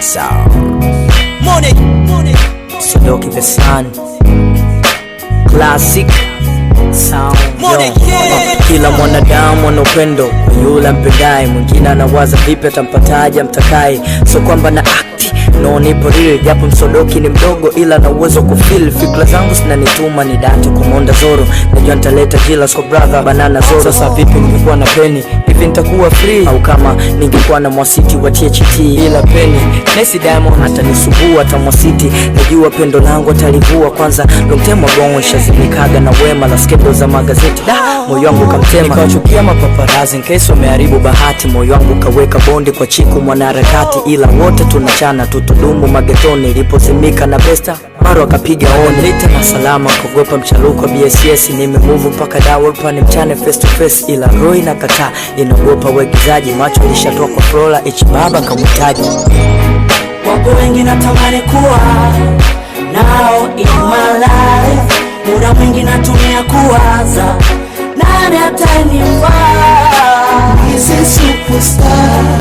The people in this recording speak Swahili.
Sound. Money, money. Sodoki the Sun. Classic sound. Money, Yo. yeah. Kila mwanadamu ana upendo kwa yule ampendaye, mwingine anawaza vipi atampataje amtakaye, so kwamba na akti no nipo real, japo msodoki ni mdogo, ila na uwezo wa kufeel fikra zangu zinanituma ni date kumonda zoro, najua nitaleta jilas kwa brother banana zoro. Sasa vipi ningekuwa na peni hivi nitakuwa free, au kama ningekuwa na mwasiti wa THT ila peni Messi Diamond atanisumbua hata mwasiti, najua pendo langu atalivua kwanza long time ago nishazimikaga na wema la skendo za magazeti da moyo wangu kamtema, nikawachukia mapaparazi nkesi wameharibu bahati, moyo wangu kaweka bondi kwa chiku mwanaharakati, ila wote tunachana tutudumu magetoni, ilipozimika na besta maro akapiga oni lita na salama kuogopa mchaluko BSS nimemuvu mpaka dawepa ni mchane face to face, ila roho inakataa inaogopa uigizaji, macho lishatoa kwa Flora ichi baba kamhitaji Wapo wengi natamani kuwa nao in my life, muda mwingi natumia kuwaza nani atanifaa. Hizi superstar